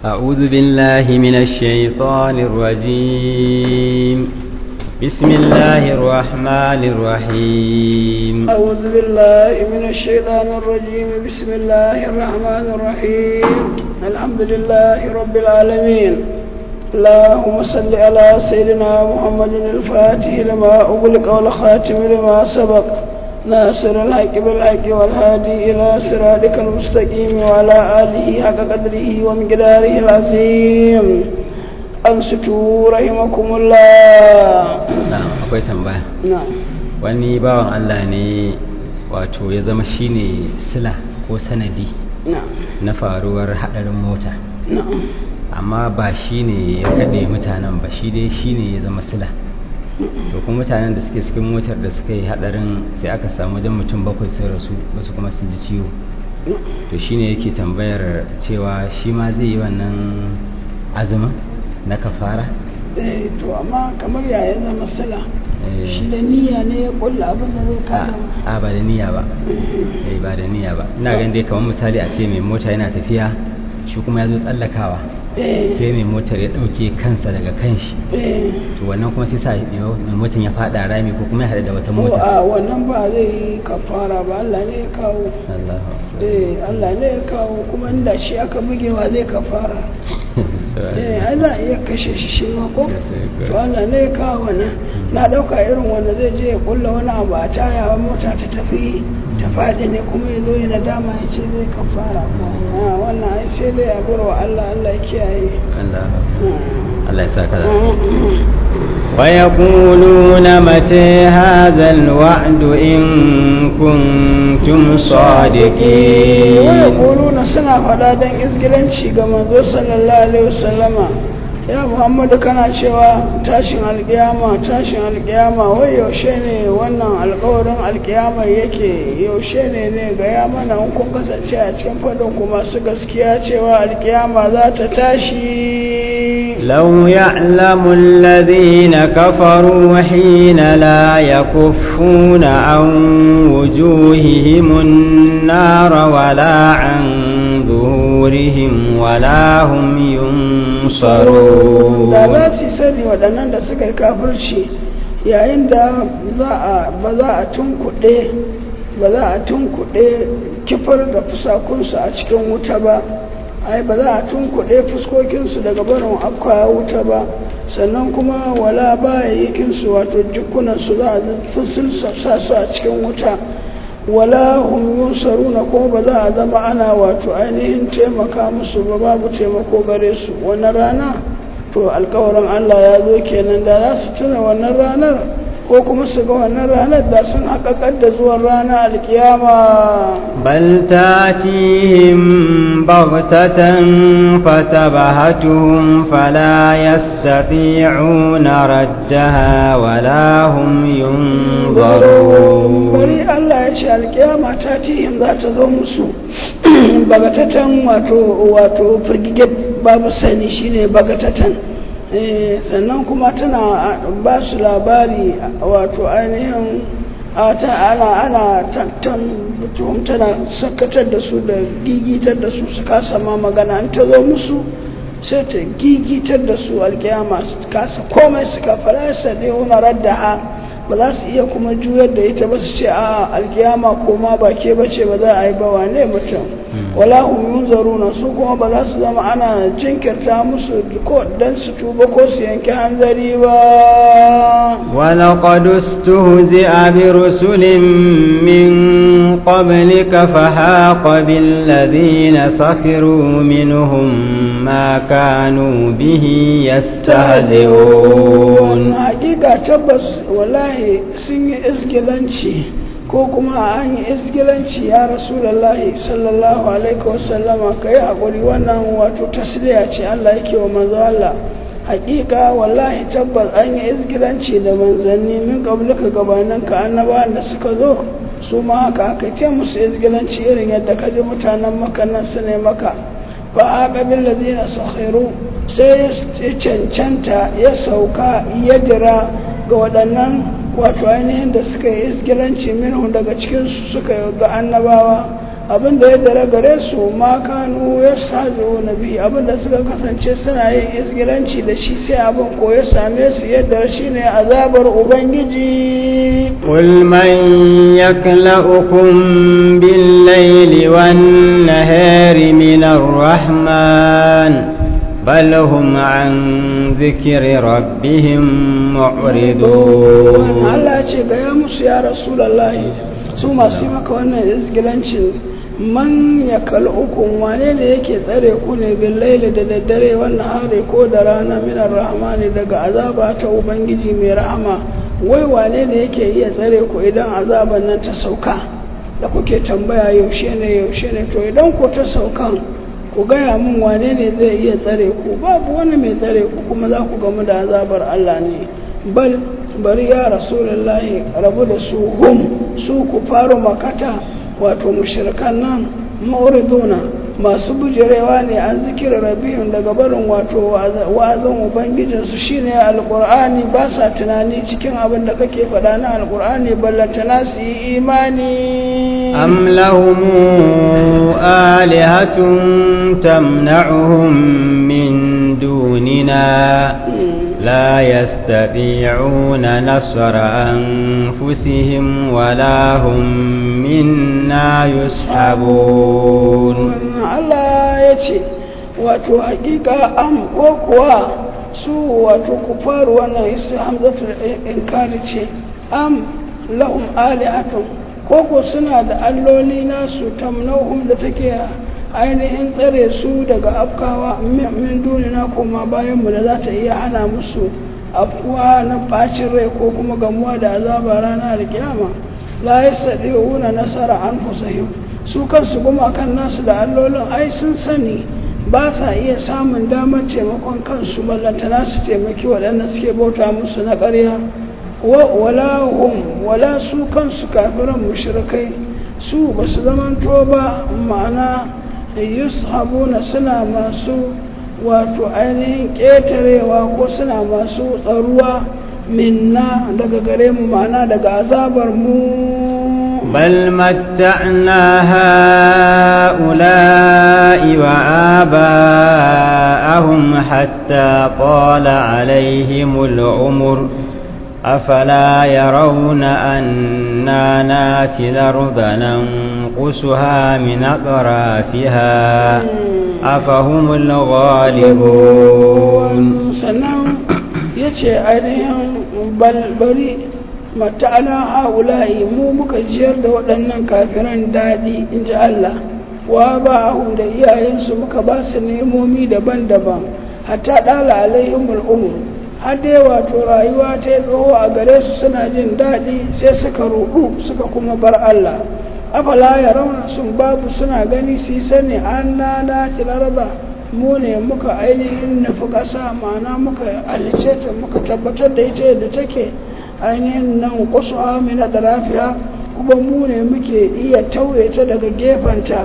أعوذ بالله من الشيطان الرجيم بسم الله الرحمن الرحيم أعوذ بالله من الشيطان الرجيم بسم الله الرحمن الرحيم الحمد لله رب العالمين اللهم صل على سيدنا محمد الفاتح لما أغلق والخاتم لما سبق ناصر الحق بالحق والهادي إلى صراطك المستقيم وعلى آله حق قدره ومقداره العظيم أنصتوا رحمكم الله نعم akwai tambaya نعم wani bawan Allah ne wato ya zama shine sila ko sanadi نعم na faruwar hadarin mota نعم amma ba shi ne ya kaɗe mutanen ba shi dai shi ne ya zama sila to kuma mutanen da suke cikin motar da suka yi hadarin sai aka samu wajen mutum bakwai sun rasu wasu kuma sun ji ciwo to shi ne yake tambayar cewa shi ma zai yi wannan azumin na kafara eh to amma kamar yaya zama sila Eh. shi da niyya ne ya kulla abin da zai a kada a, ba da niyya ba eh ba da niyya ba ina ganin dai kamar misali a ce mai mota yana tafiya shi kuma ya zo tsallakawa eh sai mai motar ya ɗauke kansa daga kanshi eh to wannan kuma sai sa mai motar ya faɗa rami ko kuma ya haɗu da wata ko mota a wannan ba zai yi kafara ba Allah ne ya kawo Allahu akbar. eh Allah ne ya kawo kuma inda shi aka bugewa zai kafara Sorry. eh ai za a iya kashe shi shi ma ko Yes, sir, good. to Allah ne ya kawo wannan na dauka irin wanda zai je ya kulla wani abu a taya wa mota ta tafi ta faɗi ne kuma ya zo ya nadama ya ce zai kafara ko a wannan ai sai dai a bar wa Allah Allah ya kiyaye Allahu akbar. Mm. Allah ya sa ka da Mm. ويقولون متى هذا الوعد إن كنتم صادقين ويقولون suna faɗa don izgilanci ga manzo sallallahu alaihi wasallama ya muhammadu kana cewa tashin alkiyama tashin alkiyama wai yaushe ne wannan alkawarin alkiyama yake yaushe ne ne ga ya mana in kun kasance a cikin faɗin ku masu gaskiya cewa alkiyama za ta tashi لو يعلم الذين كفروا حين لا يكفون عن وجوههم النار ولا عن ظهورهم ولا هم ينصرون da za su sani waɗannan da suka yi kafirci yayin da za a ba za a tunkuɗe ba za a tunkuɗe kifar da fusakunsu a cikin wuta ba ai ba za a tunkuɗe fuskokinsu daga barin afka wuta ba sannan kuma wala bayayyakinsu wato jikunansu za a fusulsa sa su a cikin wuta wala hum yunsaruna kuma ba za a zama ana wato ainihin taimaka musu ba babu taimako gare su wannan rana to alkawarin Allah ya zo kenan da za su tuna wannan ranar ko kuma su ga wannan ranar da sun haƙaƙar da zuwan ranar alkiyama بل تاتيهم بغتة فتبهتهم فلا يستطيعون ردها ولا هم ينظرون bari Allah ya ce alkiyama ta tihim za ta zo musu bagatatan wato wato firgige babu sani shine bagatatan Eh, sannan kuma tana ba su labari wato ainihin a ta ana ana tattan mutum tana sakatar da su da gigitar da su su kasa ma magana an ta zo musu sai ta gigitar da su alkiyama su kasa komai su kafara ya sade wani radda ba za su iya kuma juyar da ita ba su ce a alkiyama koma ba ke ba ce ba za a yi ba wane mutum wala hum yunzaruna su kuma ba za su zama ana jinkirta musu ko dan su tuba ko su yanke hanzari ba ولقد استهزئ برسل من قبلك فحاق بالذين سخروا منهم ما كانوا به يستهزئون hakika tabbas wallahi sun yi isgilanci ko kuma an yi isgilanci ya rasulallahi sallallahu alaihi wasallama ka yi haƙuri wannan wato tasliya ce Allah yake wa manzo Allah hakika wallahi tabbas an yi isgilanci da manzanni min qablika gabanin ka annabawan da suka zo su ma haka aka ce musu isgilanci irin yadda ka ji mutanen maka nan su ne maka fa aqabil ladina sakhiru sai ya cancanta ya sauka ya dira ga waɗannan wato ainihin da suka yi isgilanci minhu daga cikinsu suka yi ga annabawa abinda ya dare gare su ma kanu ya sajo na biyu abinda suka kasance suna yin isgiranci da shi sai abin ko ya same su yadda shi ne azabar ubangiji قل من يكلأكم بالليل والنهار من الرحمن بل هم عن ذكر ربهم معرضون Allah ce ga ya musu ya rasulallahi su masu yi maka wannan izgilancin man ya kal'ukun wane ne yake tsare ku ne bin laili da daddare wannan hari ko da rana minar rahmani daga azaba ta ubangiji mai rahama wai wane ne yake iya tsare ku idan azaban nan ta sauka da kuke tambaya yaushe ne yaushe ne to idan ku ta saukan ku gaya min wane ne zai iya tsare ku babu wani mai tsare ku kuma za ku gamu da azabar Allah ne bal bari ya rasulullahi rabu da su hum su ku faru makata wato mushrikan nan ma'uriduna masu bujirewa ne an zikira rabihun daga barin wato wazan ubangijinsu shine alkur'ani ba sa tunani cikin abin da kake faɗa na alkur'ani ballantana su yi imani أم لهم آلهة تمنعهم من دوننا لا يستطيعون نصر أنفسهم ولا هم منا يسحبون Allah ya ce wato hakika am ko kuwa su wato kufaru wannan isi hamzatul inkari ce am lahum alihatun ko ko suna da alloli nasu tamnauhum da take ainihin tsare su daga afkawa min dunina kuma bayan mu da za ta iya hana musu afkuwa na bacin rai ko kuma gamuwa da azaba ranar kiyama la yastadi'una nasara anfusihim su kansu gumakan nasu da allolin ai sun sani ba sa iya samun damar taimakon kansu ballantana su taimaki waɗanda suke bauta musu na ƙarya wala hum wala su kansu kafiran mushrikai su ba su zamanto ba ma'ana yushabuna suna masu wato ainihin ƙetarewa ko suna masu tsaruwa minna daga gare mu ma'ana daga azabar mu بل متعنا هؤلاء وآباءهم حتى طال عليهم العمر أفلا يرون أنا ناتي الأرض ننقصها من أطرافها أفهم الغالبون sannan ya ce ainihin balbari mata'ala haula'i mu muka jiyar da waɗannan kafiran daɗi in ji Allah wa ba da iyayensu muka ba su nemomi daban-daban hatta ɗala alaihimul umur har dai wato rayuwa ta yi tsoho a gare su suna jin daɗi sai suka ruɗu suka kuma bar Allah afala ya rauna sun babu suna gani su sani an nana tilaraba mu ne muka ainihin nufi ƙasa ma'ana muka alice ta muka tabbatar da ita yadda take ainihin nan kusu amina da rafiya kuma mu ne muke iya tauye ta daga gefenta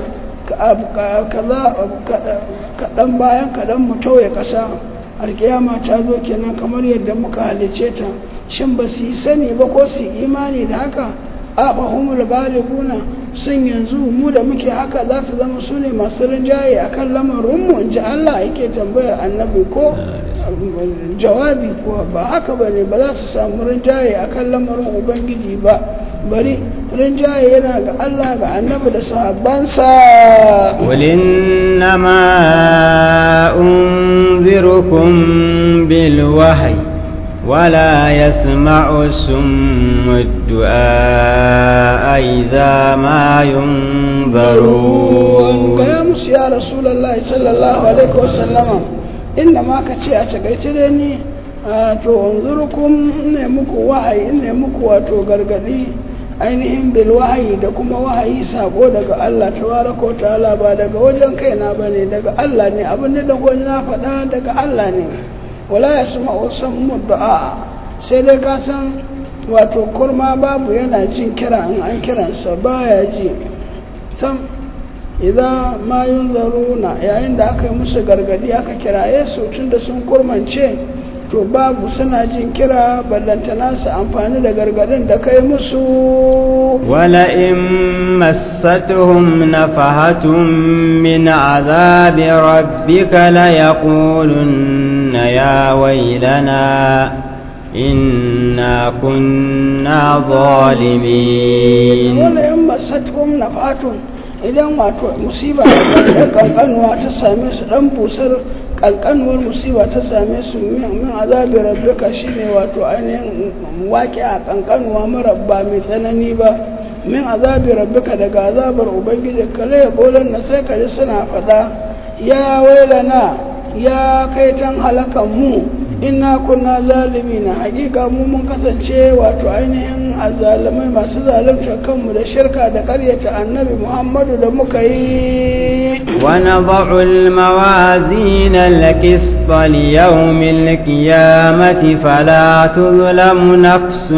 kaɗan bayan kaɗan mu tauye ƙasa alkiyama ta zo kenan kamar yadda muka halice ta shin ba su yi sani ba ko su imani da haka a fahimul galibuna sun yanzu mu da muke haka za su zama su ne masu rinjaye a kan lamarinmu in ji Allah yake tambayar annabi ko jawabi ko ba haka ba ne ba za su samu rinjaye a kan lamarin ubangiji ba bari rinjaye yana ga Allah ga annabi da sahabbansa قل إنما أنذركم بالوحي ولا يسمع السم الدعاء إذا ما ينذرون gaya musu ya rasulallah sallallahu alaihi wasallama inda ma ka ce a takaice da ni to unzurukum ne muku wahayi ne muku wato gargadi ainihin bil wahayi da kuma wahayi sako daga Allah tabaraka wa ta'ala ba daga wajen kaina bane daga Allah ne abin da daga na faɗa daga Allah ne wala yasma'u sammu du'a sai dai ka san wato kurma babu yana jin kira in an kiransa baya ji sam idan ma yunzaruna yayin da aka yi musu gargadi aka kiraye su tunda sun kurmance to babu suna jin kira ballantana su amfani da gargadin da kai musu ولئن مستهم نفحة من عذاب ربك ليقولن يا ويلنا إنا كنا ظالمين wala yan masatkum nafatun idan wato musiba da kankanuwa ta same su dan busar kankanuwar musiba ta same su min min azabi rabbika shine wato ainihin waƙi a kankanuwa mara ba mai tsanani ba min azabi rabbika daga azabar ubangiji kale ya bolan na sai kaji suna faɗa ya wailana ya kai tan halakan mu inna kunna zalimina hakika mu mun kasance wato ainihin azzalumai masu zalunta kanmu da shirka da ƙaryata annabi muhammadu da muka yi ونضع الموازين القسط ليوم القيامة فلا تظلم نفس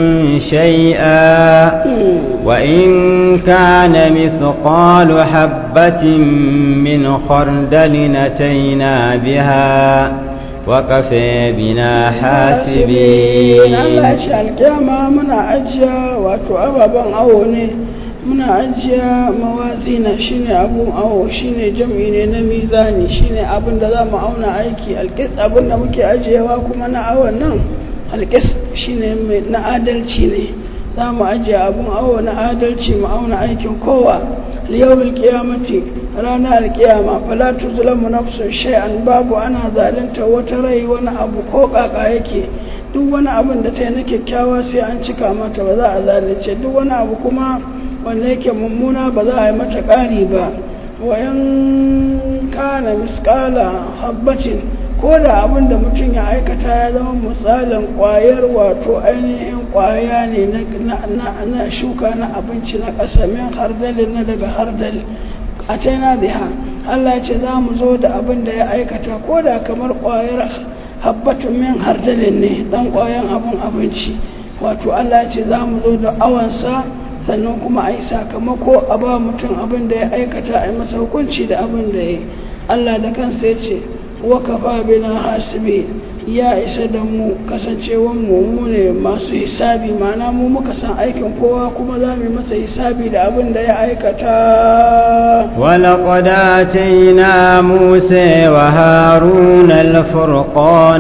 شيئا وإن كان مثقال حبة من خردل أتينا بها وكفى بنا حاسبين Allah ya ce alkiyama muna ajiya wato ababen awo ne muna ajiya mawazina shine abun awo shine jam'i ne na mizani shine abin da za mu auna aiki alkis abin da muke ajiyewa kuma na awon nan alkis shine mai na adalci ne za mu ajiye abun awo na adalci mu auna aikin kowa liyawul qiyamati ranar alkiyama fala tuzlamu nafsun shay'an babu ana zalunta wata rai wani abu ko kaka yake duk wani abin da ta yi na kyakkyawa sai an cika mata ba za a zalunce duk wani abu kuma wanda yake mummuna ba za a yi mata ƙari ba wayan kana miskala habbatin ko da abin da mutum ya aikata ya zama misalin ƙwayar wato ainihin ƙwaya ne na shuka na abinci na ƙasa min hardalin na daga hardali a taina biha Allah ya ce za mu zo da abin da ya aikata ko da kamar ƙwayar habbatun min hardalin ne dan ƙwayan abin abinci wato Allah ya ce za mu zo da awansa sannan kuma a yi sakamako a ba mutum abin da ya aikata a yi masa hukunci da abin da ya yi Allah da kansa ya ce wa kafa bina hasibi ya isa da mu kasancewan mu mu ne masu hisabi ma'ana mu muka san aikin kowa kuma za mu yi masa hisabi da abin da ya aikata ولقد آتينا موسى وهارون الفرقان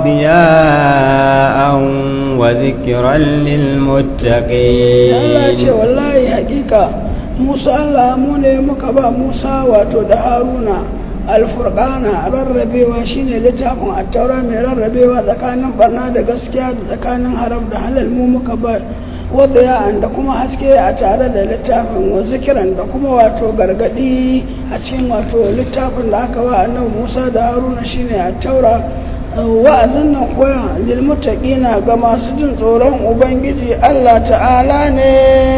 وضياء وذكرا للمتقين Allah ce wallahi hakika Musa Allah mu ne muka ba Musa wato da Haruna alfurqana rarrabewa shine littafin attaura mai rarrabewa tsakanin barna da gaskiya da tsakanin haram da halal mu muka ba wadda ya'an da kuma haske a tare da littafin wa zikiran da kuma wato gargadi a cikin wato littafin da aka ba annabi Musa da Haruna shine attaura wa'azin nan koya lilmuttaqina ga masu jin tsoron ubangiji Allah ta'ala ne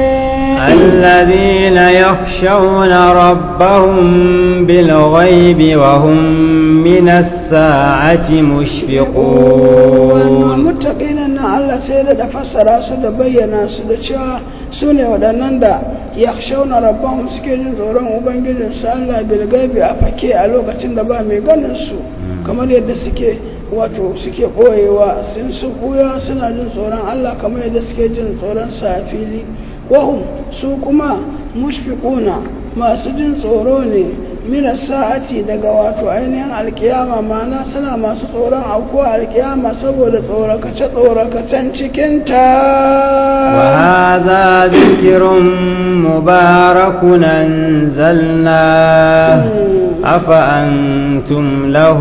الذين يخشون ربهم بالغيب وهم من الساعة مشفقون muttaqina nan Allah sai da fassara su da bayyana su da cewa su ne waɗannan da yakhshawna rabbahum suke jin tsoron ubangijin su Allah bil gaibi a fake a lokacin da ba mai ganin su kamar yadda suke wato suke ɓoyewa sun su ɓuya suna jin tsoron Allah kamar yadda suke jin tsoron sa a fili wahum su kuma mushfiquna masu jin tsoro ne mina sa'ati daga wato ainihin alkiyama ma'ana suna masu tsoron aukuwa alkiyama saboda tsorakace tsorakacen cikinta وهذا ذكر مبارك أنزلناه أفأنتم له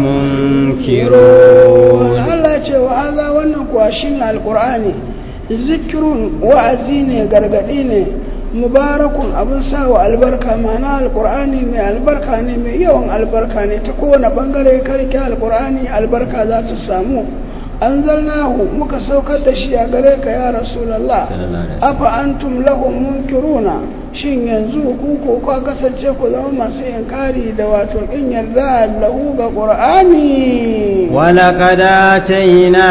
منكرون Allah ce wa haza wannan kuwa shine alqur'ani zikirun wa'azi ne gargadi ne mubarakun abin sawa albarka ma'ana alqur'ani mai albarka ne mai yawan albarka ne ta kowane bangare karke alqur'ani albarka za ta samu anzalnahu muka saukar da shi a gare ka ya rasulullah afa antum lahu munkiruna shin yanzu ku ko ka kasance ku zama masu inkari da wato kin yarda lahu ga qur'ani ولقد آتينا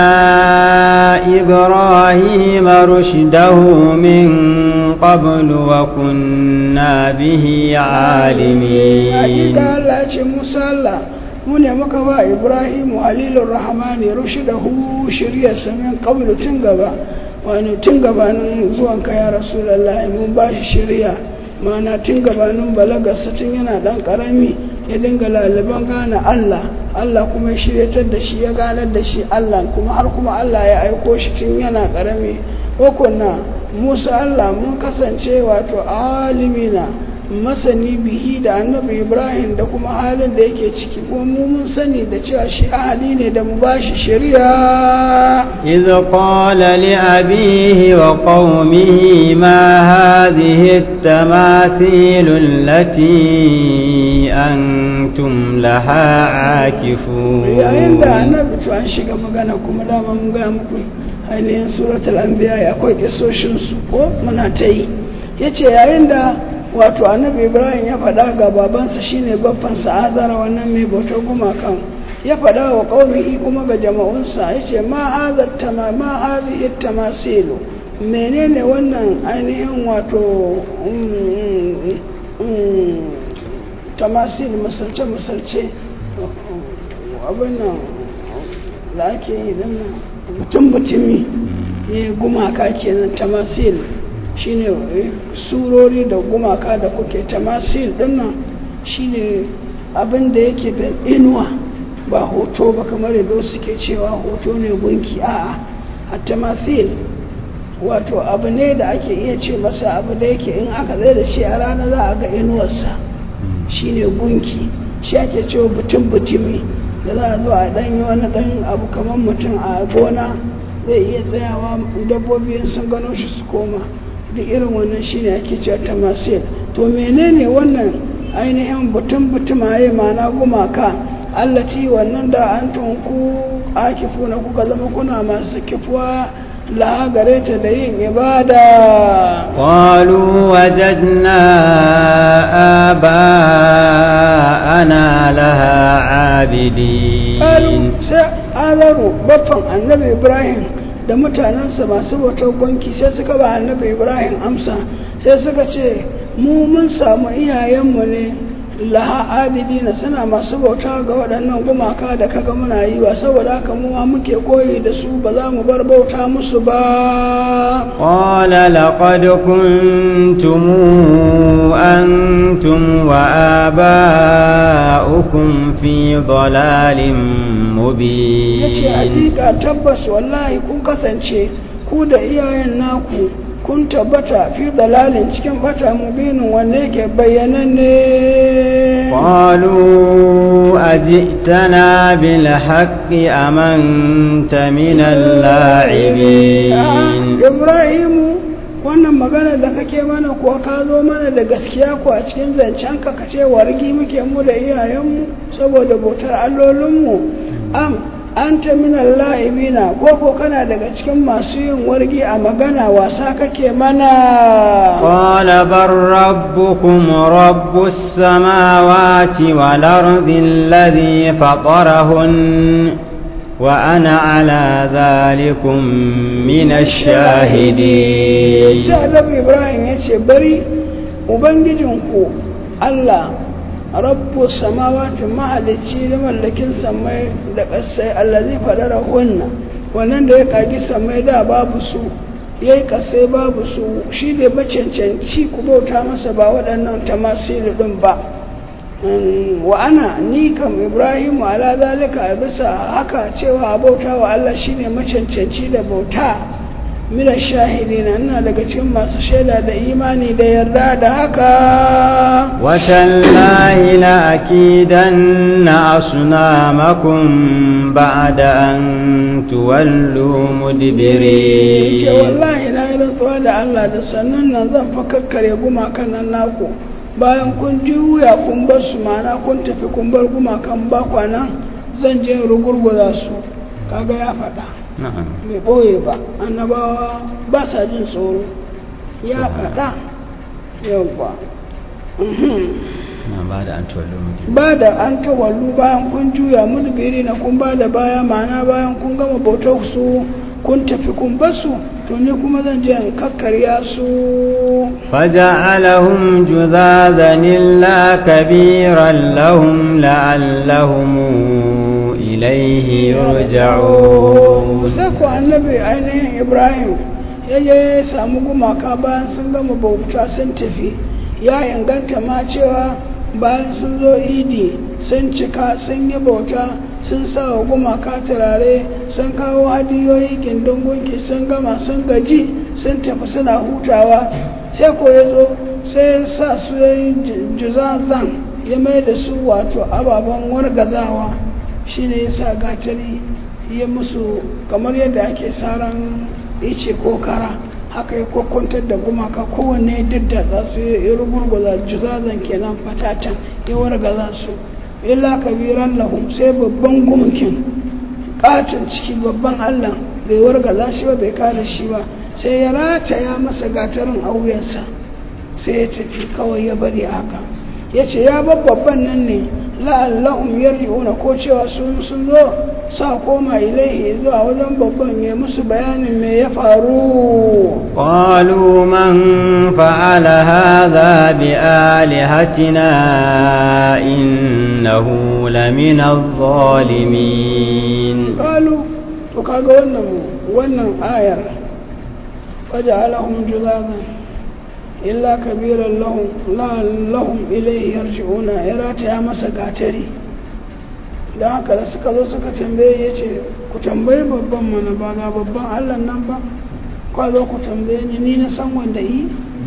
إبراهيم رشده من قبل وكنا به عالمين hakika Allah ya ce Musa Allah mu ne muka ba ibrahimu halilur rahmani rushdahu shirya samin qablu tun gaba wani tun gabanin zuwan ka ya rasulullahi mun ba shi shirya mana tun gabanin balagarsa tun yana dan karami ya dinga laliban gane Allah Allah kuma ya shiryatar da shi ya ganar da shi Allah kuma har kuma Allah ya aiko shi tun yana karami hukunna Musa Allah mun kasance wato alimina masani bihi da annabi Ibrahim da kuma halin da yake ciki kuma mu mun sani da cewa shi ahali ne da mu bashi shari'a إذ قال لأبيه وقومه ما هذه التماثيل التي أنتم لها عاكفون yayin da annabi to an shiga magana kuma dama mun ga muku ainihin suratul anbiya ya akwai kisoshin su ko muna ta yi yace yayin da wato annabi ibrahim ya faɗa ga babansa shine babban sa azara wannan mai bautar gumakan ya faɗa wa qaumihi kuma ga jama'unsa yace ma hadha tama ma hadhihi tamasilu menene wannan ainihin wato mm, mm, tamasil misalce misalce abin nan da ake yi din nan mutum mutumi ya gumaka kenan tamasil shine eh, surori da gumaka da kuke tamasil din nan shine abin da yake da inuwa ba hoto ba kamar yadda suke cewa hoto ne gunki a'a a tamasil wato abu ne da ake iya ce masa abu da yake in aka zai da shi a rana za a ga inuwarsa shine gunki shi ake cewa butun butumi da za a zo a dan yi wani dan abu kamar mutum a gona zai iya tsayawa dabbobi in sun gano shi su koma duk irin wannan shine ake cewa tamasil to menene wannan ainihin butun butumaye mana gumaka allati wannan da an tunku akifuna kuka zama kuna masu kifuwa laha gare ta da yin ibada قالوا وجدنا آباءنا لها عابدين Ƙalu sai azaru baffan annabi ibrahim da mutanensa masu bautar gwanki sai suka ba annabi ibrahim amsa sai suka ce mu mun samu iyayenmu ne laha abidina suna masu bauta ga waɗannan gumaka da kaga muna yi wa saboda haka mu ma muke koyi da su ba za mu bar bauta musu ba قال لقد كنتم أنتم وآباؤكم في ضلال ya ce مبين hakika tabbas wallahi kun kasance ku da iyayen naku kun tabbata fi dalalin cikin bata mubinin wanda yake bayyananne قالوا أجئتنا بالحق أم أنت من اللاعبين ibrahimu wannan magana da kake mana kuwa ka zo mana da gaskiya ko a cikin zancen ka kace wargi muke mu da iyayenmu saboda bautar allolinmu am anta min la'ibina ko ko kana daga cikin masu yin wargi a magana wasa kake mana قال بل ربكم رب السماوات والأرض الذي فطرهن وأنا على ذلكم من الشاهدين sai annabi ibrahim ya ce bari ubangijinku allah rabbu samawati mahalicci da mallakin samai da ƙasai allazi faɗara hunna wannan da ya ƙagi samai da babu su ya yi ƙasai babu su shi ne macancanci ku bauta masa ba waɗannan tamasilu ɗin ba Mm, wa ana ni kam ibrahimu ala zalika a bisa haka cewa a bauta wa allah shine macancanci da bauta mina shahidina ina daga cikin masu shaida da imani da yarda da haka وتالله لأكيدن أصنامكم بعد أن تولوا ce مدبرين wallahi na yi rantsuwa da Allah da sannan nan zan fa kakkare gumakan nan naku bayan kun juya kun bar su mana kun tafi kun bar gumakan ba kwana zan je in rugurguza su kaga ya faɗa نعم bai ɓoye ba annabawa ba sa jin tsoro ya faɗa yawwa na ba da an tuwallo muke ba da an tawallu bayan kun juya mudbiri na kun ba da baya ma'ana bayan kun gama bautar su kun tafi kun basu to ni kuma zan je in kakkarya su فجعلهم جذاذا إلا كبيرا لهم لعلهم إليه يرجعون sai ku annabi ainihin ibrahim ya je ya samu gumaka bayan sun gama bauta sun tafi ya inganta ma cewa bayan sun zo idi sun cika sun yi bauta sun sa wa gumaka turare sun kawo hadiyoyi gindin gunki sun gama sun gaji sun tafi suna hutawa sai ko ya zo sai ya sa su ya yi juzazan ya mai da su wato ababen wargazawa shine ya sa gatari ya musu kamar yadda ake saran ice ko kara haka ya kwakwantar da gumaka kowanne daddatsa su ya rugurguza juzazan kenan fatatan ya wargaza su illa kabiran lahum sai babban gumkin katon ciki babban allah bai wargaza shi ba bai kare shi ba sai ya rataya masa gatarin a wuyansa sai ya tafi kawai ya bari haka ya ce ya babban nan ne la'allahum yarji'una ko cewa sun sun zo sa koma ilaihi zuwa wajen babban ya musu bayanin me ya faru قالوا من فعل هذا بآلهتنا إنه لمن الظالمين qalu to kaga wannan wannan ayar waja'alahum juzazan illa kabiran lahum la lahum ilayhi yarji'una ya rataya masa gatari da haka da suka zo suka tambaye ya ce ku tambayi babban mana ba ga babban allah nan ba kwa zo ku tambaye ni ni na san wanda yi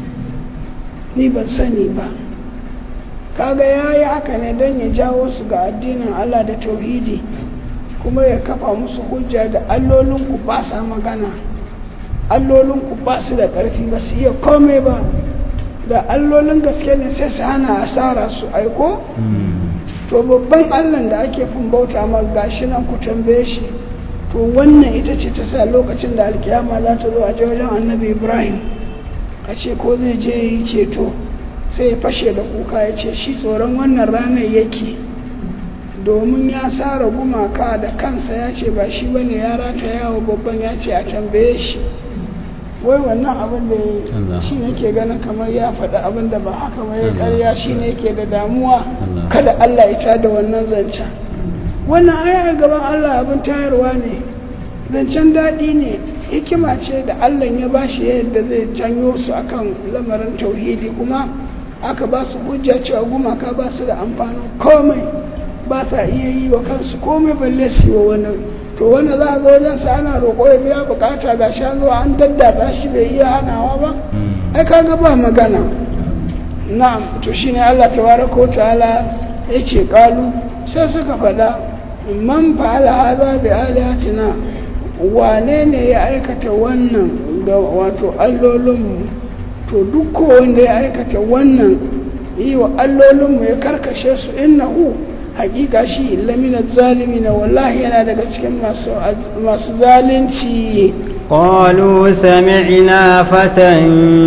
ni ban sani ba kaga ya yi haka ne don ya jawo su ga addinin allah da tauhidi kuma ya kafa musu hujja da allolinku ba sa magana allolinku ba su da ƙarfi ba su iya komai ba da allolin gaske ne sai su hana asara su aiko to babban allan da ake fin bauta ma gashi nan ku tambaye shi to wannan ita ce ta sa lokacin da alkiyama za ta zo a je wajen annabi ibrahim a ce ko zai je yi ceto sai ya fashe da kuka ya ce shi tsoron wannan ranar yake domin ya sara gumaka da kansa ya ce ba shi bane ya rata yawo babban ya ce a tambaye shi wai wannan abin da ya shi ne ke ganin kamar ya faɗi abin da ba haka ba ya karya shi ne ke da damuwa kada Allah ya tada wannan zancen wannan aya gaban Allah abin tayarwa ne zancen daɗi ne hikima ce da Allah ya ba shi yadda zai janyo su akan lamarin tauhidi kuma aka ba su hujja cewa gumaka ba su da amfanin komai ba sa iya yi wa kansu komai balle su yi wa wani to wanda za a zo wajen sa ana roƙo ya biya bukata ga shan zuwa an daddada shi bai iya hanawa ba ai kaga ba magana na'am to shine Allah tabaraka wa ta'ala yace kalu sai suka faɗa man fa'ala hadha bi alihatina wane ne ya aikata wannan ga wato allolinmu to duk wanda ya aikata wannan yi wa allolinmu ya karkashe su innahu hakika shi lamina zalimi na wallahi yana daga cikin masu zalunci قالوا سمعنا فتى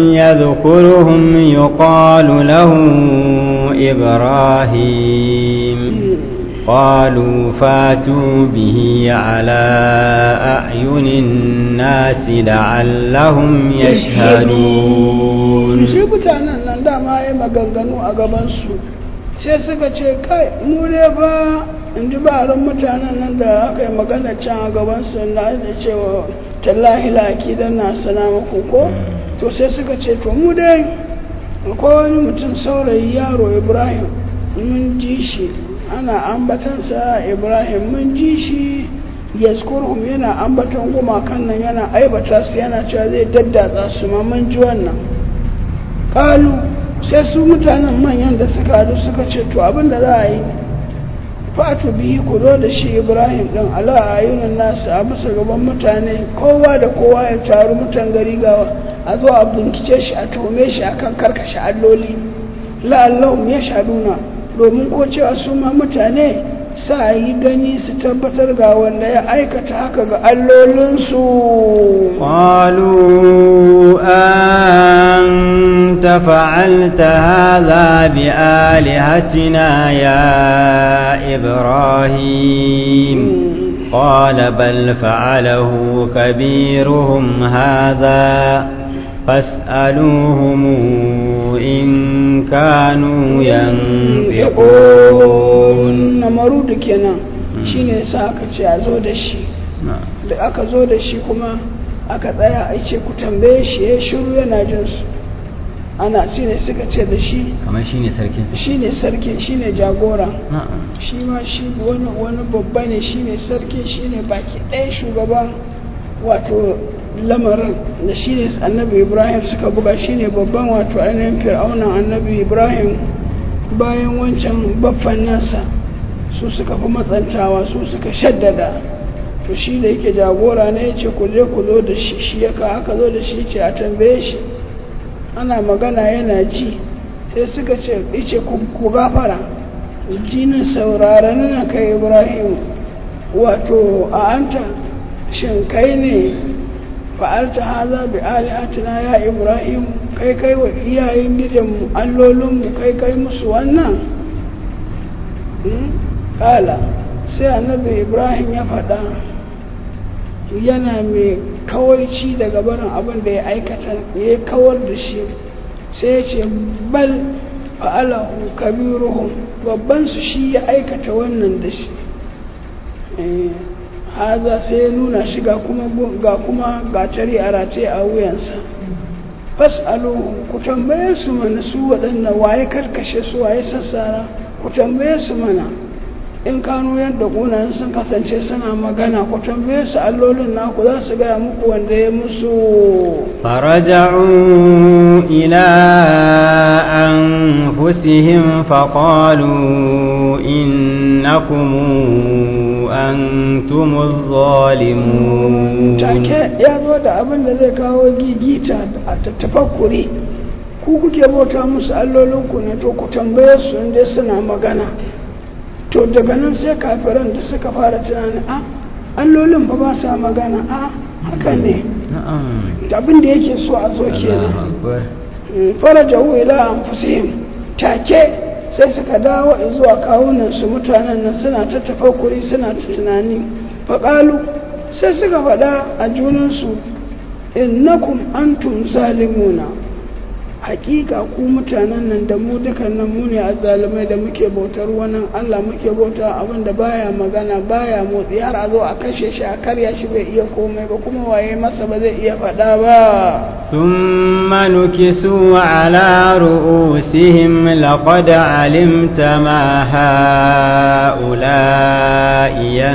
يذكرهم يقال له إبراهيم قالوا فاتوا به على أعين الناس لعلهم يشهدون shi mutanen nan dama ya maganganu a gabansu sai suka ce kai mu ne ba in ji baran mutanen nan da aka yi magana can a gabansu na da cewa tallahi laki don na sana muku ko to sai suka ce to mu dai akwai wani mutum saurayi yaro ibrahim mun ji shi ana ambatansa ibrahim mun ji shi yazkurhum yana ambaton gumakan nan yana aibata su yana cewa zai daddatsa su ma mun ji wannan kalu sai su mutanen manyan da suka hadu suka ce to abin da za a yi fatu bihi ku zo da shi ibrahim din ala ayunan nasu a bisa gaban mutane kowa da kowa ya taru mutan gari gawa a zo a bincike shi a tuhume shi akan karkashe alloli la'allahum ya shaduna domin ko cewa su ma mutane sa yi gani su tabbatar ga wanda ya aikata haka ga allolinsu قالوا أنت فعلت هذا بآلهتنا يا إبراهيم قال بل فعله كبيرهم هذا فاسألوهم إن كانوا ينطقون namarudu kenan shine sa aka ce a zo da shi da aka zo da shi kuma aka tsaya a ce ku tambaye shi ya shiru yana jin su ana shi ne suka ce da shi kamar shi ne sarkinsa shi ne sarki shi ne jagora na'am shi ma shi wani wani babba ne shi ne sarki shi ne baki ɗaya shugaban wato lamarin da shi ne annabi ibrahim suka buga shi ne babban wato ainihin fir'aunan annabi ibrahim bayan wancan baffan nasa su suka fi matsantawa su suka shaddada to shi da yake jagora ne ya ce ku je ku zo da shi shi ya ka aka zo da shi ce a tambaye shi ana magana yana ji sai suka ce ice ku gafara jinin sauraron na kai ibrahim wato a anta shin kai ne fa'alta haza bi alihatina ya ibrahim kai kai wa iyayen gidanmu allolinmu kai kai musu wannan kala sai annabi ibrahim ya faɗa yana mai kawaici daga barin abin da ya aikata ya kawar da shi sai ya ce bal fa'alahu kabiruhum babban su shi ya aikata wannan da shi haza sai ya nuna shi ga kuma ga kuma gatari a rataye a wuyansa fas'aluhu ku tambaye su mana su waɗanda waye karkashe su waye sassara ku tambaye su mana in kanu yadda ƙunayen sun kasance suna magana ku tambaye su allolin naku za su gaya muku wanda ya musu فرجعوا إلى أنفسهم فقالوا إنكم أنتم الظالمون take ya zo da abin da zai kawo gigita a tafakkuri ku kuke bauta musu allolinku ne to ku tambaye su inda suna magana to daga nan sai kafiran da suka fara tunani a allolin ba ba sa magana a haka ne na'am abin da yake so a zo kenan Allahu akbar farajahu ila anfusihim take sai suka dawo zuwa kawunan su mutanen nan suna ta tafakkuri suna ta tunani faƙalu sai suka faɗa a junansu innakum antum zalimuna hakika ku mutanen nan da mu dukan nan mu ne azzalumai da muke bautar wannan Allah muke bauta abin da baya magana baya motsi har a zo a kashe shi a karya shi bai iya komai ba kuma waye masa ba zai iya faɗa ba ثم نكسوا على رؤوسهم لقد علمت ما هؤلاء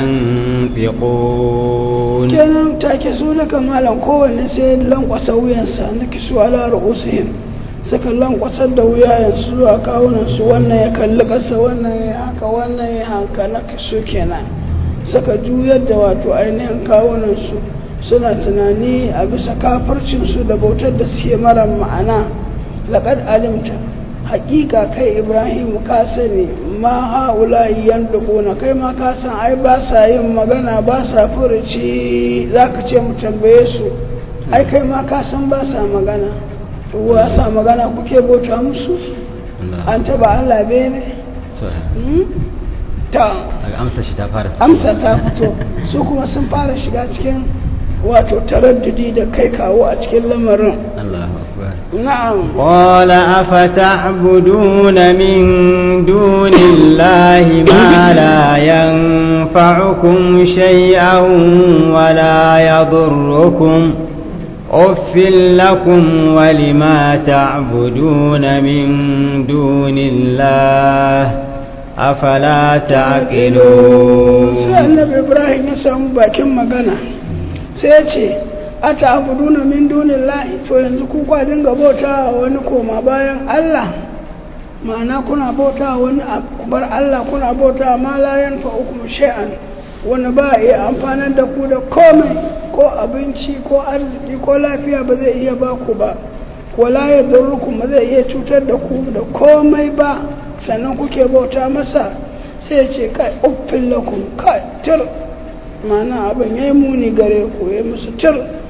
ينطقون kenan take su da kamalan kowanne sai lankwasa wuyansa na kisu ala ru'usihim suka lankwasar da wuyayensu zuwa kawunansu wannan ya kalli ƙasa wannan ya haka wannan ya haka na kisu kenan suka juyar da wato ainihin kawunansu suna tunani a bisa kafircinsu da bautar da suke mara ma'ana laƙad alimta haƙiƙa kai ibrahim ka sani ma haula na kai ma ka san ai ba sa yin magana ba sa furuci za ka ce mu tambaye su ai kai ma ka san ba sa magana to wa sa magana kuke bauta musu Allah an taba allah bene so Hmm? ta daga amsa shi ta fara amsa ta fito su kuma sun fara shiga cikin wato taraddudi da kai kawo a cikin lamarin Allahu akbar na'am قال أفتعبدون من دون الله ما لا ينفعكم شيئا ولا يضركم أف لكم ولما تعبدون من دون الله أفلا تعقلون sai annabi ibrahim ya samu bakin magana sai ya ce a ta'buduna min dunillahi to yanzu ku kwa dinga bauta wa wani koma bayan Allah ma'ana kuna bauta wa wani bar Allah kuna bauta wa ma la yanfa'ukum shay'an wani ba iya amfanar da ku da komai ko abinci ko arziki ko lafiya ba zai iya ba ku ba wala ya ba zai iya cutar da ku da komai ba sannan kuke bauta masa sai ya ce kai uffin lakum kai tir mana abin ya yi muni gare ku ya musu tir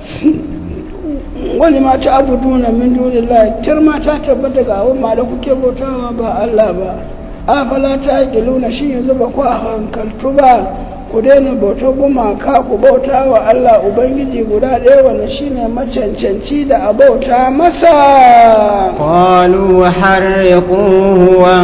wani ma ta abu duna min dunillahi tir ma ta tabbata ga abin ma da kuke bautawa ba Allah ba afala ta luna shi yanzu ba ku a hankaltu ba ku daina bauta gumaka ku bauta wa Allah Ubangiji guda ɗaya wanda shine macancanci da a bauta masa قالوا حرقوه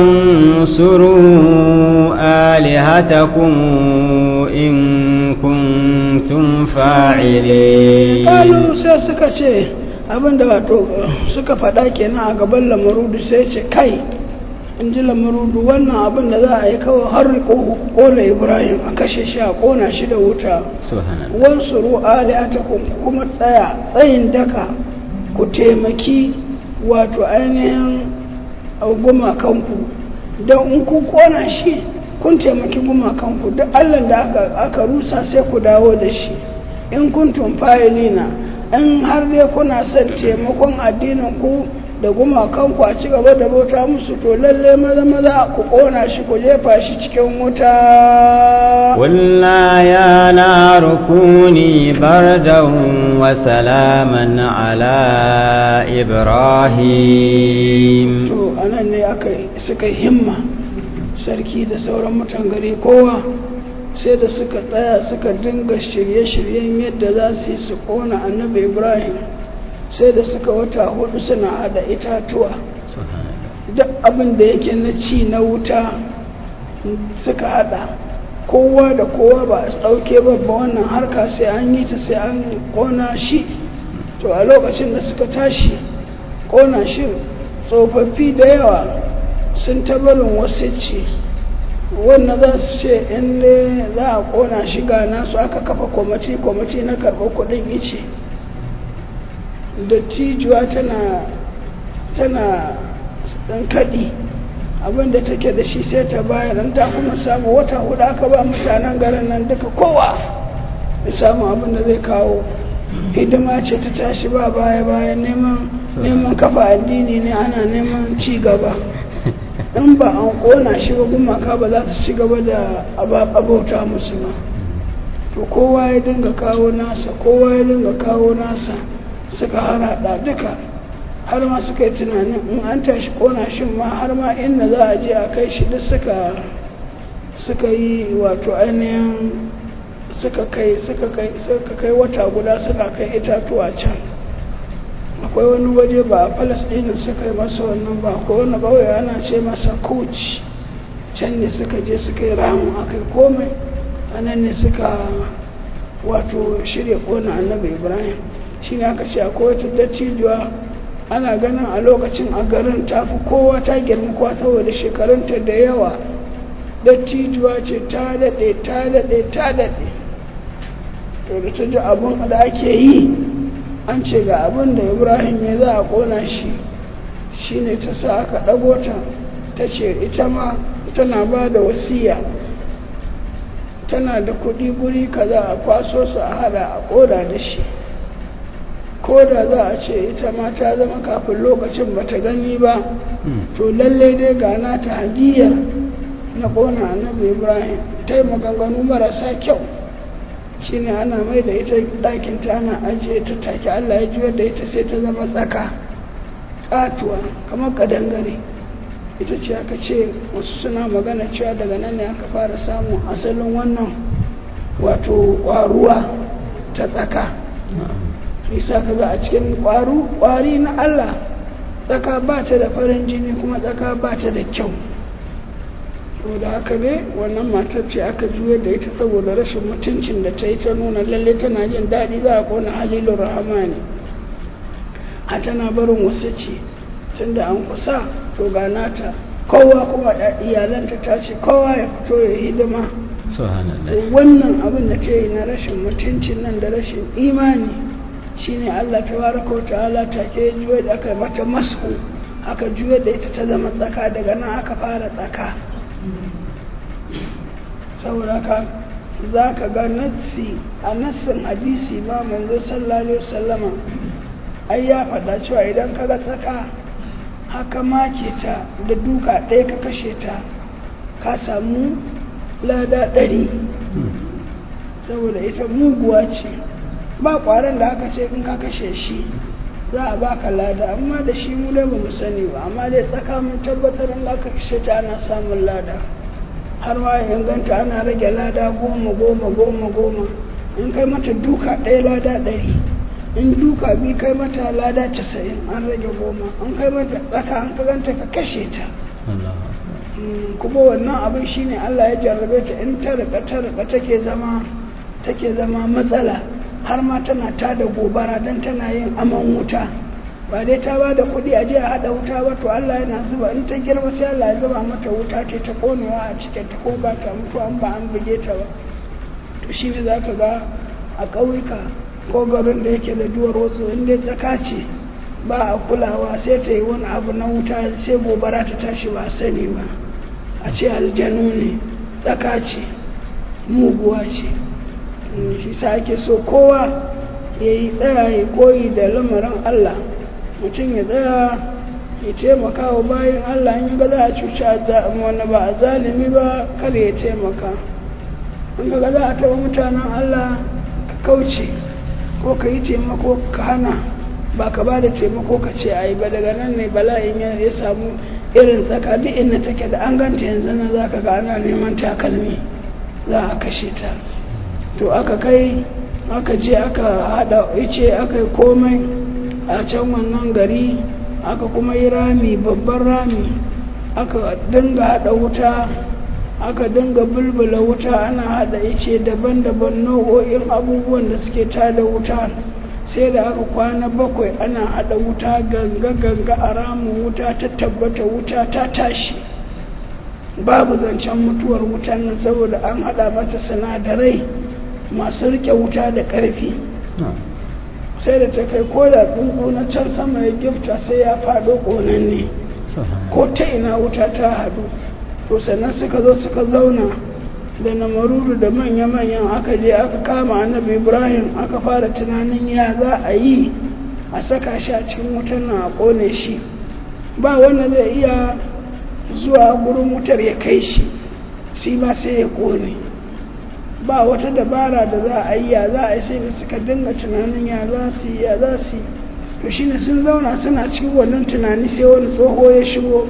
وانصروا آلهتكم إن كنتم فاعلين kalu sai suka ce abinda wato suka faɗa kenan a gaban lamarudu sai ce kai in ji lamarudu wannan abin da za a yi kawai har riko kona ibrahim a kashe shi a kona shi da wuta subhanallah wansu ru'ali ta kuma tsaya tsayin daka ku taimaki wato ainihin gumakanku don in ku kona shi kun taimaki gumakanku duk allah da aka, aka rusa sai ku dawo da shi in kuntum fa'ilina in har dai kuna son taimakon addinin ku da gumakanku a ci gaba da bauta musu to lalle maza maza ku kona shi ku jefa shi cikin wuta قلنا يا نار كوني بردا وسلاما على إبراهيم to anan ne aka suka himma sarki da sauran mutan gari kowa sai da suka tsaya suka dinga shirye-shiryen yadda za su yi su kona annabi ibrahim sai da suka wata hudu suna hada itatuwa subhanallah duk abin da yake na ci na wuta suka hada kowa da kowa ba a ɗauke babba wannan harka sai an yi ta sai an kona shi to a lokacin da suka tashi kona shi tsofaffi da yawa sun tabarin wasu ce wannan za su ce in ne za a kona shi ga nasu aka kafa kwamiti kwamiti na karɓar kuɗin ice dattijuwa tana tana ɗan kaɗi abinda take da shi sai ta bayan nan ta kuma samu wata hudu aka ba mutanen garin nan duka kowa ya samu abinda zai kawo hidima ce ta tashi ba baya bayan neman neman kafa addini ne ana neman ci gaba in ba an kona shi ba gumaka ba za su ci gaba da abauta musu ba to kowa ya dinga kawo nasa kowa ya dinga kawo nasa suka harada duka har ma suka yi tunanin in an tashi kona shi ma har ma inda za a je a kai shi duk suka suka yi wato ainihin suka kai suka kai suka kai wata guda suka kai itatuwa can akwai wani waje ba a falasɗinin suka yi masa wannan ba akwai wani bauye ana ce masa koci can ne suka je suka yi ramu aka yi komai a nan ne suka wato shirya kona annabi ibrahim shi ne aka ce akwai wata dattijuwa ana ganin a lokacin a garin ta fi kowa ta girma kowa saboda shekarunta da yawa dattijuwa ce ta daɗe ta daɗe ta daɗe to da ta ji abin da ake yi an ce ga abin da ibrahim ya za a ƙona shi shi ne ta sa aka ɗago ta ta ce ita ma tana ba da wasiya tana da kuɗi guri kaza a kwaso su a hada a ƙoda da shi ko da za a ce ita ma ta zama kafin lokacin ba ta gani ba to lalle dai ga nata hadiyar na ƙona annabi ibrahim ta yi maganganu marasa kyau shine ana mai da ita ɗakin ta ana ajiye ta take allah ya juyar da ita sai ta zama tsaka ƙatuwa kamar ƙadangare ita ce aka ce wasu suna magana cewa daga nan ne aka fara samun asalin wannan wato ƙwaruwa ta tsaka isa ka ga a cikin ƙwaru ƙwari na Allah tsaka ba ta da farin jini kuma tsaka ba ta da kyau da haka ne wannan matar ce aka juya da ita saboda rashin mutuncin da ta yi ta nuna lalle tana jin daɗi za a ƙona halilun rahamani a tana barin wasu ce tun da an kusa to ga nata kowa kuma iyalanta ta ce kowa ya fito ya hidima wannan abin da ta yi na rashin mutuncin nan da rashin imani shine Allah tabaraka wa ta'ala take juye da aka mata masu aka juye da ita ta zama tsaka daga nan aka fara tsaka saboda ka za ka ga nassi a nassin hadisi ba manzo sallallahu alaihi wasallama ai ya faɗa cewa idan ka ga tsaka haka make ta da duka ɗaya ka kashe ta ka samu lada ɗari saboda ita muguwa ce ba kwaron da aka ce in ka kashe shi za a baka lada amma da shi mu dai ba mu sani ba amma dai tsaka mun tabbatar in aka kashe ta ana samun lada har ma ya inganta ana rage lada goma goma goma goma in kai mata duka ɗaya lada ɗari in duka bi kai mata lada casa'in an rage goma an kai mata tsaka an kaganta ka kashe ta kuma wannan abin shine Allah ya jarrabe ta in ta rika ta rika take zama take zama matsala har ma tana tada gobara dan tana yin aman wuta ba dai ta ba da kuɗi a je a haɗa wuta ba to Allah yana zuba in ta girma sai Allah ya zuba mata wuta ke ta konewa a cikin ta ko ba ta mutu an ba an buge ta ba to shi ne za ka ga a ƙauyuka ko garin da yake da duwar wasu inda tsaka ce ba a kulawa sai ta yi wani abu na wuta sai gobara ta tashi ba sani ba a ce aljanu ne tsaka ce muguwa ce shi sa ake so kowa ya yi tsaya ya koyi da lamarin Allah mutum ya tsaya ya taimaka wa bayan Allah in ga za a cuci wani ba a zalimi ba kar ya taimaka in ga za a taɓa mutanen Allah ka kauce ko ka yi taimako ka hana ba ka ba da taimako ka ce a yi ba daga nan ne bala'in ya samu irin tsaka duk inda take da an ganta yanzu na za ka ga ana neman takalmi za a kashe ta to aka kai aka je aka hada ice aka yi komai a can wannan gari aka kuma yi rami babban rami aka dinga hada wuta aka dinga bulbula wuta ana hada ice daban-daban nau'o'in abubuwan da suke tada wuta sai da aka kwana bakwai ana hada wuta ganga-ganga a ramin wuta ta tabbata wuta ta tashi babu zancen mutuwar wutan nan saboda an hada mata sinadarai masu rike wuta da ƙarfi sai da ta kai ko da tsuntsu na can sama ya gifta sai ya faɗo ƙonanne ko ta ina wuta ta haɗu to sannan suka zo suka zauna da namaruru da manya-manyan aka je aka kama annabi ibrahim aka fara tunanin ya za a yi a saka shi a cikin wutan nan a ƙone shi ba wanda zai iya zuwa gurin wutar ya kai shi shi ba sai ya ƙone ba wata dabara da za a yi ya za a yi sai da suka dinga tunanin ya za su yi ya za su yi to shine sun zauna suna cikin wannan tunani sai wani tsoho ya shigo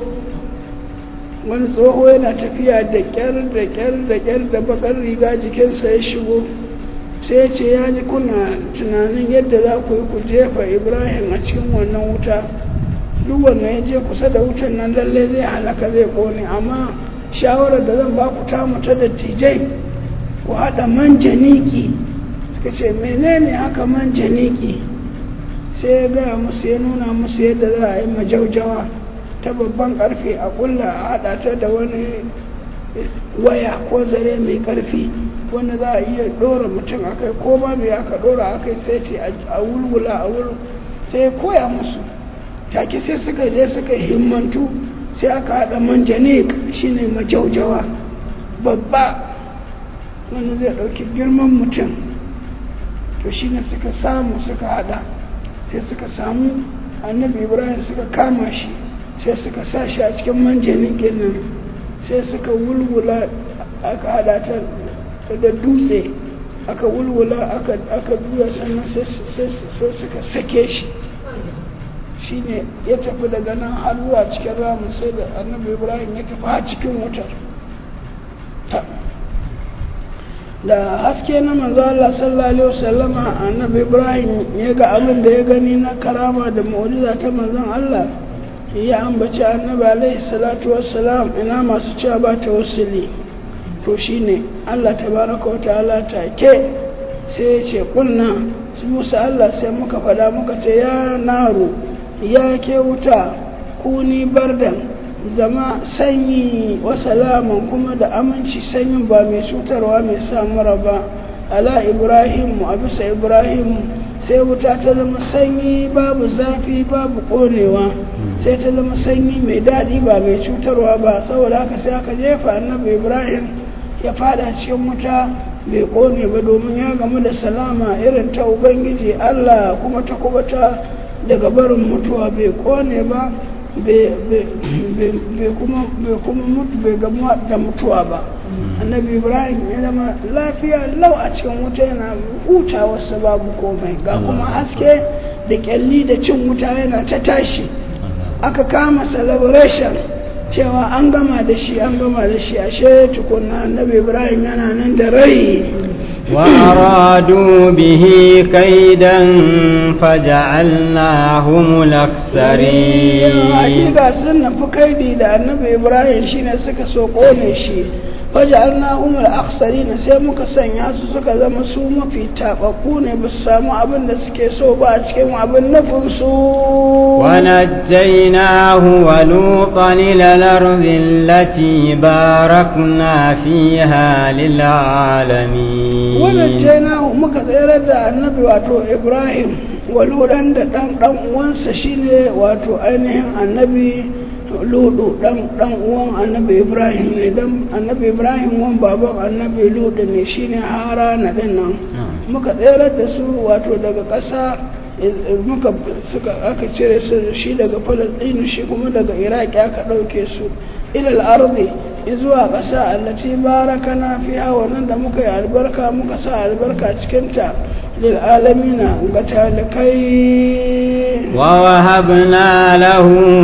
wani tsoho yana tafiya da kyar da kyar da kyar da bakar riga jikinsa ya shigo sai ya ce ya ji kuna tunanin yadda za ku yi ku jefa ibrahim a cikin wannan wuta duk wannan ya je kusa da wutan nan lallai zai halaka zai kone amma shawarar da zan ba ku ta ta dattijai ku haɗa manjaniki suka ce menene haka manjaniki sai ya gaya musu ya nuna musu yadda za a yi majaujawa ta babban karfe a kulla a haɗa ta da wani waya ko zare mai karfi wanda za a iya ɗora mutum a kai ko ba mai aka ɗora a kai sai ce a wulwula a wul sai ya koya musu take sai suka je suka himmantu sai aka haɗa manjanik shine majaujawa babba wanda zai ɗauki girman mutum to shi ne suka samu suka hada sai suka samu annabi ibrahim suka kama shi sai suka sa shi a cikin manjanin nan sai suka wulwula aka hada ta da dutse aka wulwula aka duya sannan sai suka sake shi shi ne ya tafi daga nan har zuwa cikin ramin sai da annabi ibrahim ya tafi a cikin wutar da haske na manzo Allah sallallahu alaihi wasallama annabi Ibrahim ya ga abin da ya gani na karama da mu'jiza ta manzon Allah ya ambaci annabi alaihi salatu wassalam ina masu cewa ba ta wasili to shine Allah tabaraka wa ta'ala take sai ya ce kunna su musa Allah sai muka fada muka ce ya naru ya ke wuta kuni bardan zama sanyi wa salaman kuma da aminci sanyin ba mai cutarwa mai samura ba ala ibrahim a bisa ibrahim sai wuta ta zama sanyi babu zafi babu konewa sai ta zama sanyi mai daɗi ba mai cutarwa ba saboda haka sai aka jefa annabi ibrahim ya fada cikin wuta bai kone ba domin ya gamu da salama irin ta ubangiji allah kuma ta kubata daga barin mutuwa bai kone ba bai kuma mutu bai gamu da mutuwa ba annabi ibrahim ya zama lafiya lau a cikin wuta yana huta wasu babu komai ga kuma haske da kyalli da cin wuta yana ta tashi aka kama celebration cewa an gama da shi an gama da shi ashe tukunna annabi ibrahim yana nan da rai وأرادوا به كيدا فجعلناهم الأخسرين hakika sun nufi kaidi da annabi ibrahim shine suka so kone shi faj'alna umar aksarina sai muka sanya su suka zama su mafi tababbu ne ba su samu abin da suke so ba a cikin abin nufin su ونجيناه ولوطا إلى الأرض التي باركنا فيها للعالمين wannan jainahu muka tsayar da annabi wato ibrahim waludan da dan dan uwansa shine wato ainihin annabi ludu dan dan uwan annabi ibrahim ne dan annabi ibrahim wan baban annabi ludu ne shine harana din nan muka tsayar da su wato daga ƙasa muka suka aka cire su shi daga falastinu shi kuma daga iraki aka ɗauke su ilal ardi zuwa ƙasa allati barakana fiha wannan da muka yi albarka muka sa albarka cikinta lil alamina ga talikai ووهبنا له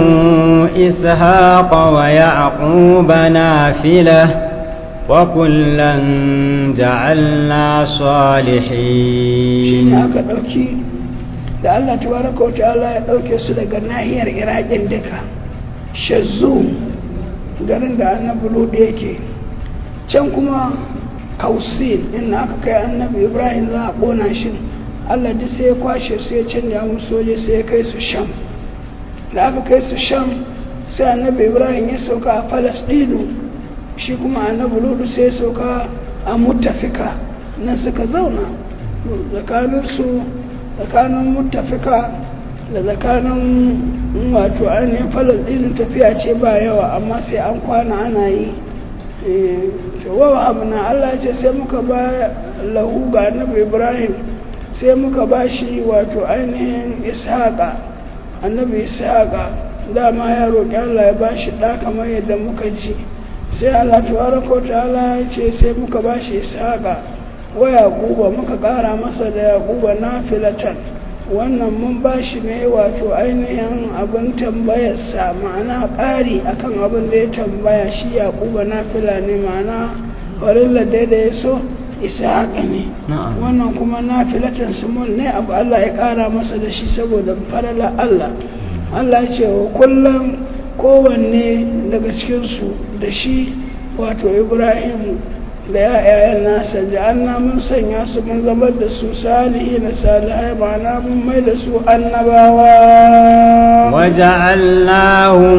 إسحاق ويعقوب نافلة وكلا جعلنا shi صالحين ne aka ɗauki da Allah tabaraka wa ta'ala ya ɗauke su daga nahiyar iraƙin duka shazzu garin da annabi ludu yake can kuma kausin inda aka kai annabi ibrahim za a ƙona shi Allah duk sai ya kwashe su ya canja musu soje sai ya kai su sham da aka kai su sham sai annabi ibrahim ya sauka a falasɗinu shi kuma annabi ludu sai ya sauka a mutafika nan suka zauna tsakaninsu tsakanin mutafika da tsakanin wato ainihin falasɗinin tafiya ce ba yawa amma sai an kwana ana yi wawa abu na allah ce sai muka ba lahu ga annabi ibrahim sai muka ba shi wato ainihin ishaqa annabi ishaqa dama ya roƙi allah ya ba shi ɗa kamar yadda muka ji sai allah tabaraka ta'ala ya ce sai muka ba shi ishaqa wa yaquba muka ƙara masa da yaquba nafilatan wannan mun ba shi ne wato ainihin abin tambayarsa ma'ana ƙari akan abin da ya tambaya shi yaquba nafila ne ma'ana farilla da ya so ishaqa ne نعم wannan kuma nafilatan sumul ne abu Allah ya ƙara masa da shi saboda farala Allah Allah ya ce wa kullum kowanne daga cikinsu da shi wato Ibrahim da ya'yayan nasa ja'anna mun sanya su mun zama da su salihi na salihai ma'ana mun mai da su annabawa وجعلناهم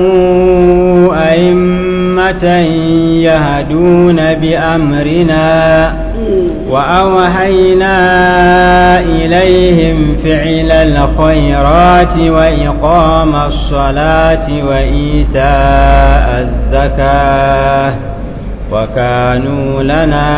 أئمة يهدون بأمرنا Mm. وأوحينا إليهم فعل الخيرات وإقام الصلاة وإيتاء الزكاة وكانوا لنا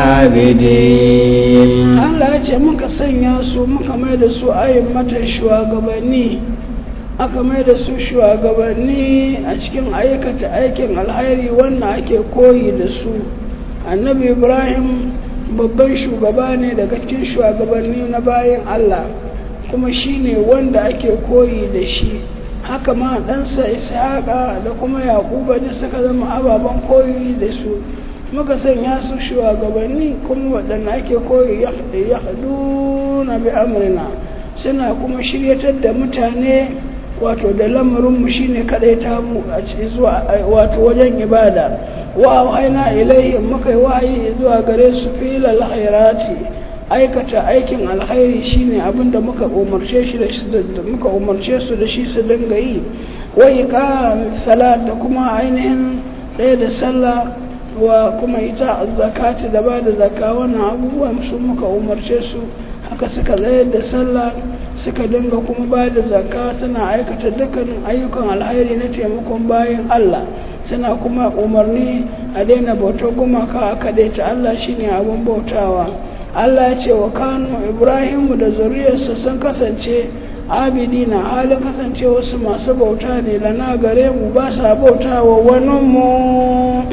عابدين Allah ya ce muka sanya su muka mai da su ayin mata shugabanni aka mai da su shugabanni a cikin aikata aikin alhairi wannan ake koyi da su annabi ibrahim babban shugaba ne daga cikin shugabanni na bayan Allah kuma shi ne wanda ake koyi da shi haka ma ɗansa ishaqa da kuma yaƙuba da suka zama ababen koyi da su muka sanya su shugabanni kuma waɗanda ake koyi ya na bi amrina suna kuma shiryatar da mutane wato da lamarinmu shine kadai ta mu a ci- zuwa wato wajen ibada wa wahaina ilaihim muka yi wahayi zuwa gare su filal khairati aikata aikin alkhairi shine abin da muka umarce shi da shi da muka umarce su da shi su dinga yi wa iqam salat da kuma ainihin tsaye da sallah wa kuma ita zakati da ba da zakka wannan abubuwan su muka umarce su haka suka tsayar da sallah suka dinga kuma ba da zakka suna aikata dukkanin ayyukan alhairi na taimakon bayan Allah suna kuma umarni a daina bautar gumaka a kaɗaita Allah shine abin bautawa Allah ya ce wa kanu Ibrahimu da zuriyarsa sun kasance abidina halin kasance wasu masu bauta ne lana gare mu ba sa bautawa waninmu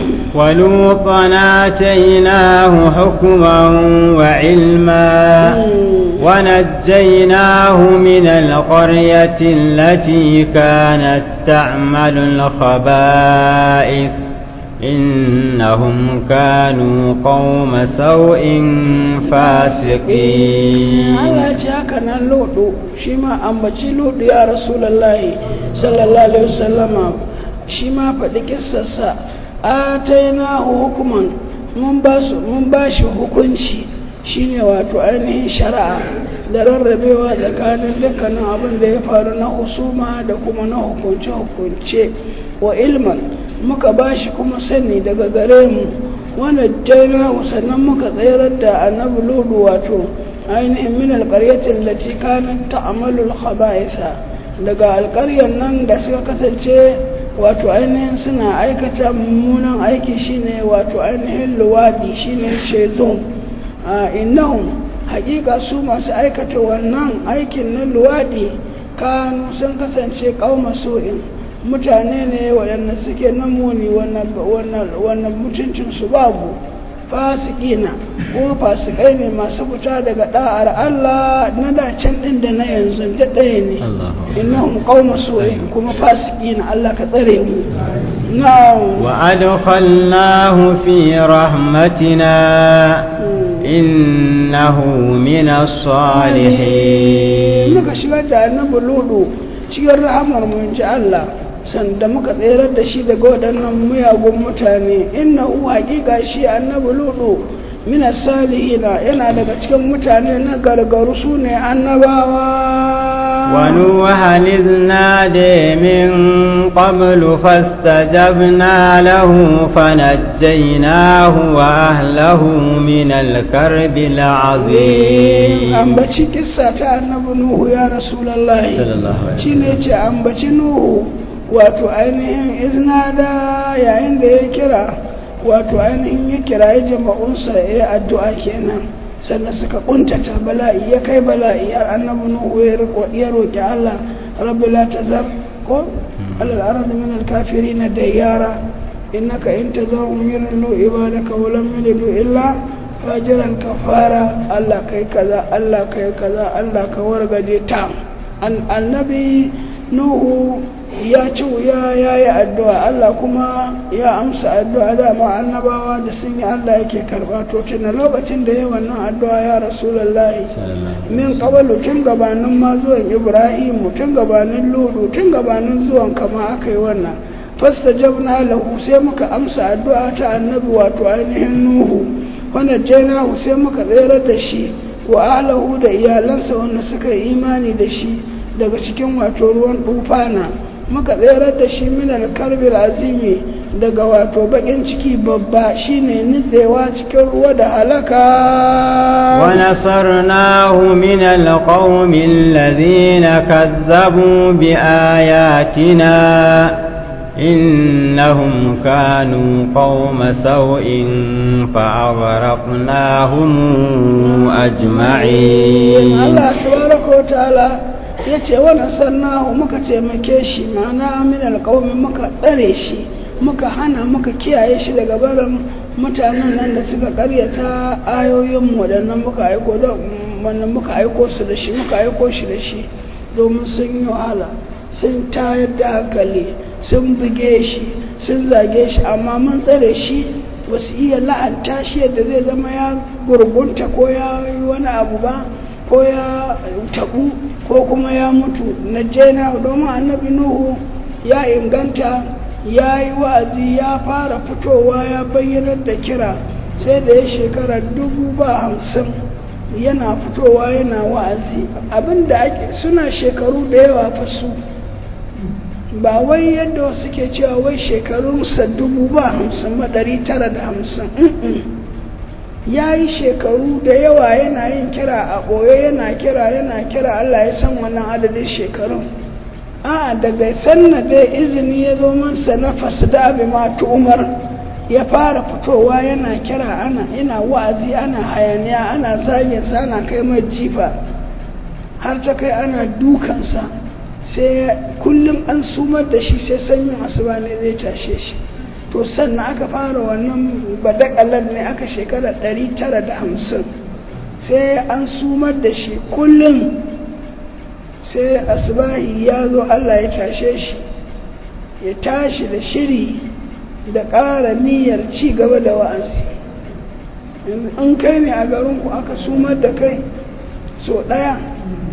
ولوطا آتيناه حكما وعلما ونجيناه من القرية التي كانت تعمل الخبائث إنهم كانوا قوم سوء فاسقين Allah ce haka nan lodo shi ma ambaci lodo ya rasulullahi sallallahu alaihi wasallama shi ma faɗi kissarsa ataina hukuman mun ba su mun ba shi hukunci shine wato ainihin shari'a da rarrabewa tsakanin dukkanin abin da ya faru na husuma da kuma na hukunce-hukunce wa ilman muka ba shi kuma sani daga gare mu wani jaina sannan muka tsayar da annabi ludu wato ainihin min alƙaryatin da ci kanin ta'amalul khaba'isa daga alƙaryar nan da suka kasance wato ainihin suna aikata mummunan aiki shine wato ainihin luwadi shine shezon a innahum hakika su masu aikata wannan aikin na luwadi kanu sun kasance kauma so'in mutane ne waɗanda suke namuni wannan mutuncinsu babu fasikina kuma fasikai ne masu fita daga da'ar Allah na dacen ɗin da na yanzu da ɗaya ne innahum qauma su'in kuma fasikina Allah ka tsare mu na'am wa adkhalnahu fi rahmatina innahu minas salihin muka shigar da annabi ludu cikin rahamar mu inji Allah sanda muka tserar da shi daga waɗannan muyagun mutane innahu haƙiƙa shi annabi ludu mina salihina yana daga cikin mutane na gargaru su ne annabawa ونوحا إذ نادي من قبل فاستجبنا له فنجيناه وأهله من الكرب العظيم ambaci kissa ta annabi nuhu ya rasulullahi shi ne ce ambaci nuhu wato ainihin iznada yayin da ya kira wato ainihin ya kira ya jama'unsa ya yi addu'a kenan sannan suka kuntata bala'i ya kai bala'i har annabi nuhu ya roƙi Allah rabbi la tazar ko alal ardi min al kafirin dayyara innaka in tazarhum yudillu ibadaka wa lam yalidu illa fajiran kafara Allah kai kaza Allah kai kaza Allah ka wargaje ta annabi nuhu ya ci wuya ya yi addu'a Allah kuma ya amsa addu'a dama annabawa da sun yi Allah yake karɓa to tuna lokacin da ya wannan addu'a ya rasulallahi min ƙabalu tun gabanin ma zuwan ibrahim tun gabanin ludu tun gabanin zuwan kama aka yi wannan fasta jabna lahu sai muka amsa addu'a ta annabi wato ainihin nuhu wanda jainahu sai muka tsayar da shi wa alahu da iyalansa wanda suka yi imani da shi daga cikin wato ruwan tufana muka tserar da shi min alkarbil azimi daga wato bakin ciki babba shine nitsewa cikin ruwa da halaka wa nasarnahu min alqawmi alladhina kazzabu bi ayatina innahum kanu qauma sau'in fa aghraqnahum ajma'in Allah tabaraka wa ta'ala ya ce wani sannahu muka taimake shi ma'ana min alƙawmin muka tsare shi muka hana muka kiyaye shi daga barin mutanen nan da suka karyata ayoyin waɗannan muka aiko wannan muka aiko su da shi muka aiko shi da shi domin sun yi wahala sun tayar da hankali sun buge shi sun zage shi amma mun tsare shi ba su iya la'anta shi yadda zai zama ya gurgunta ko ya yi wani abu ba ko ya tabu ko kuma ya mutu na jena domin annabi nuhu ya inganta ya yi wa'azi ya fara fitowa ya bayyanar da kira sai da ya shekara dubu ba hamsin yana fitowa yana wa'azi abinda ake suna shekaru da yawa fa su ba wai yadda wasu ke cewa wai shekarunsa dubu ba hamsin ma ɗari tara da hamsin ya yi shekaru da yawa yana yin kira a ɓoye yana kira yana kira Allah ya san wannan adadin shekarun a daga sanna dai izini ya zo mansa na fasda bi ma umar ya fara fitowa yana kira ana ina wa'azi ana hayaniya ana zagin sa ana kai mai jifa har ta kai ana dukansa sai kullum an sumar da shi sai sanyin asuba ne zai tashe shi to sannan aka fara wannan badakalar ne aka shekara 950 sai an sumar da shi kullum sai asbahi ya zo Allah ya tashe shi ya tashi da shiri da ƙara niyyar ci gaba da wa'azi in kai ne a garinku aka sumar da kai so ɗaya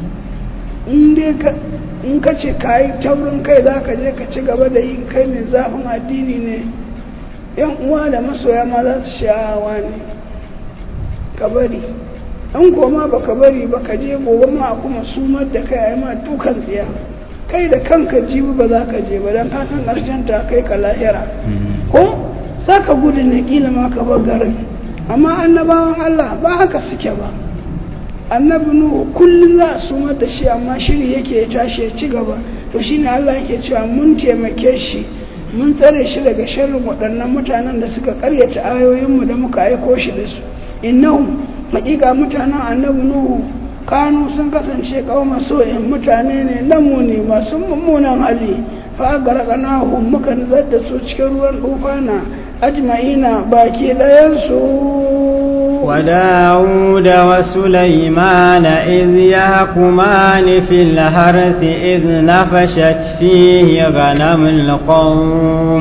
in ka ce ka yi taurin kai za ka je ka ci gaba da yin kai mai zafin addini ne yan uwa da masoya ma za su sha'awa ne ka bari an koma ba ka bari ba ka je gobe ma kuma sumar da kai a yi ma dukan tsiya kai da kanka jibi ba za ka je ba don ka san ƙarshen ta kai ka lahira ko za ka gudu ne kila ma ka bar garin amma annabawan Allah ba haka suke ba annabi nuhu kullum za a sumar da shi amma shiri yake ya tashi ya ci gaba to shine Allah yake cewa mun taimake shi mun tsare shi daga sharrin waɗannan mutanen da suka karyata ayoyinmu da muka aiko shi da su innahu hakika mutanen annabi nuhu kanu sun kasance kauma so'in mutane ne lamuni masu mummunan hali fa garqanahum muka nazar da su cikin ruwan dufana ajma'ina baki ɗayan su وداود وسليمان إذ يحكمان في الحرث إذ نفشت فيه غنم القوم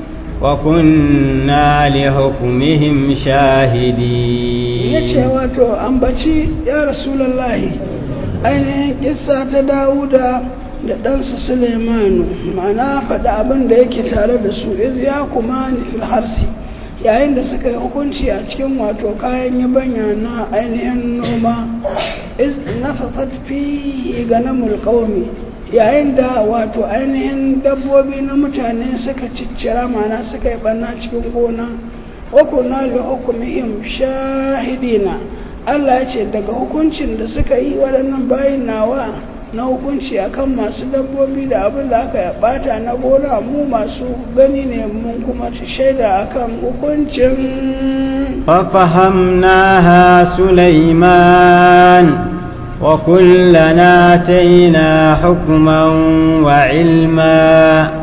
وكنا لحكمهم شاهدين yace wato ambaci ya rasulullahi ainihin kissa ta dawuda da ɗansa suleimanu ma'ana faɗi abin da yake tare da su iz ya kuma fil harsi yayin da suka yi hukunci a cikin wato kayan yabanya na ainihin noma iz nafafat fi ganamul qaumi yayin da wato ainihin dabbobi na mutane suka ciccira mana suka yi ɓanna cikin gona hukuna da hukumihim shahidina Allah ya ce daga hukuncin da suka yi waɗannan bayin nawa na hukunci akan masu dabbobi da abin da aka bata na gona mu masu gani ne mun kuma shaida akan hukuncin ففهمناها سليمان وكلنا آتينا حكما وعلما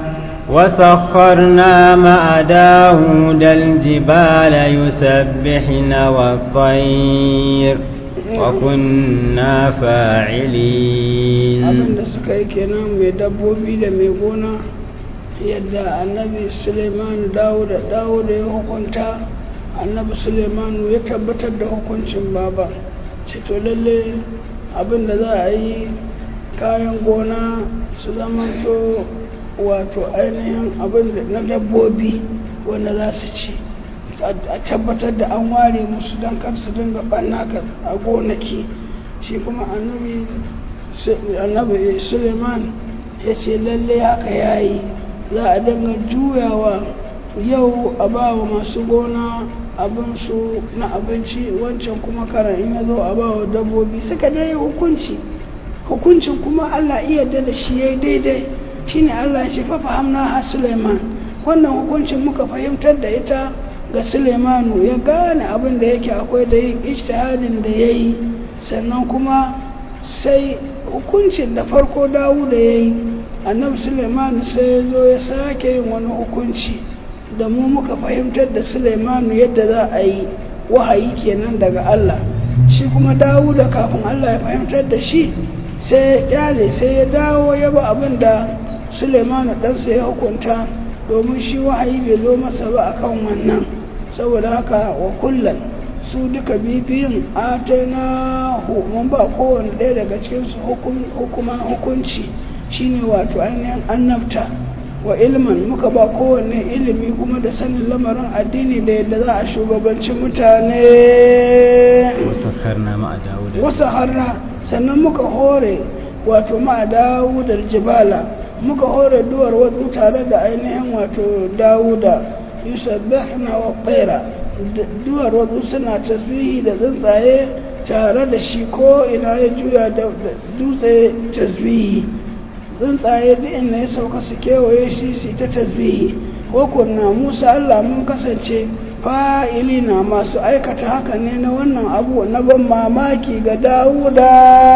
وسخرنا مع داود الجبال يسبحن والطير وكنا فاعلين abin da suka yi kenan mai dabbobi da mai gona yadda annabi suleiman dawo da dawo da ya hukunta annabi suleiman ya tabbatar da hukuncin baba ce to lalle abin da za a yi kayan gona su zama to wato ainihin abin da na dabbobi wanda za su ci a tabbatar da an ware musu don kar su dinga ɓannaka a gonaki shi kuma annabi annabi suleiman ya ce lalle haka ya yi za a dinga juyawa yau a ba wa masu gona abinsu na abinci wancan kuma karan in ya zo a ba wa dabbobi suka dai hukunci hukuncin kuma allah iya da shi ya yi daidai shine allah ya ce fa fahamna ha suleiman wannan hukuncin muka fahimtar da ita ga suleimanu ya gane abin da yake akwai da yin ijtihadin da ya yi sannan kuma sai hukuncin da farko dawo da ya yi annabi suleimanu sai ya zo ya sake yin wani hukunci da mu muka fahimtar da suleimanu yadda za a yi wahayi kenan daga allah shi kuma dawo da kafin allah ya fahimtar da shi sai ya kyale sai ya dawo ya ba abin da suleimanu ɗansa ya hukunta domin shi wahayi bai zo masa ba akan wannan saboda haka wa kullum su duka bibiyun atana mun ba kowane ɗaya daga cikinsu hukuman hukunci shine wato ainihin annabta wa ilman muka ba kowanne ilimi kuma da sanin lamarin addini da yadda za a shugabanci mutane wasu harna sannan muka hore wato ma dawudar jibala muka hore duwar wasu tare da ainihin wato dawuda yusabbihna wa tsaira duwar wasu suna tasbihi da tsuntsaye tare da shi ko ina ya juya da dutse tasbihi tsuntsaye duk inda ya sauka su kewaye shi su ta tasbihi ko kunna musa allah mun kasance fa'ilina masu aikata haka ne na wannan abu na ban mamaki ga dawuda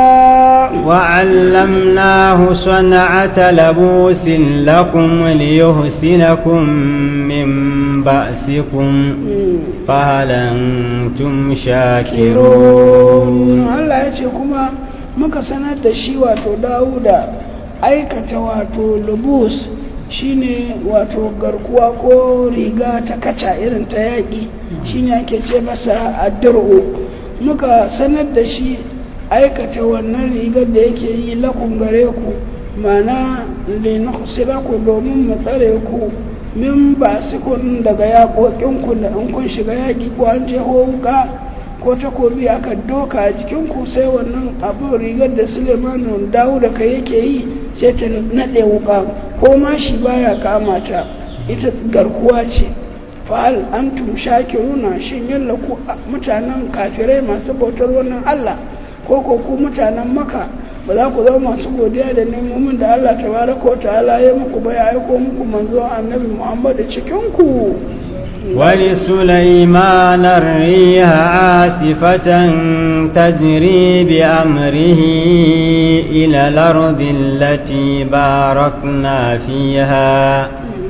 وعلمناه صنعة لبوس لكم ليحسنكم من بأسكم فهل أنتم kirun شاكرون Allah ya ce kuma muka sanar da shi wato Dawuda aikata wato lubus shine wato garkuwa ko riga ta kaca irin ta yaƙi shine ake ce masa addir'u muka sanar da shi aikata wannan rigar da yake yi lakun gare ku mana ku domin mu tsare ku min ba kun daga yaƙoƙinku da in kun shiga yaƙi ko an je wuka ko takobi aka doka a jikinku sai wannan abin rigar da sulemanu dawo da kai yake yi sai ta naɗe wuka ko ma shi baya kama ta ita garkuwa ce fa'al antum shakiruna shin yalla ku mutanen kafirai masu bautar wannan Allah ko ko ku mutanen maka ba za ku zama masu godiya da nemomin da Allah tabaraka wa ta'ala ya muku ba ya aiko muku manzo annabi Muhammad cikin ku ولسليمان الريح عاصفة تجري بأمره إلى الأرض التي باركنا فيها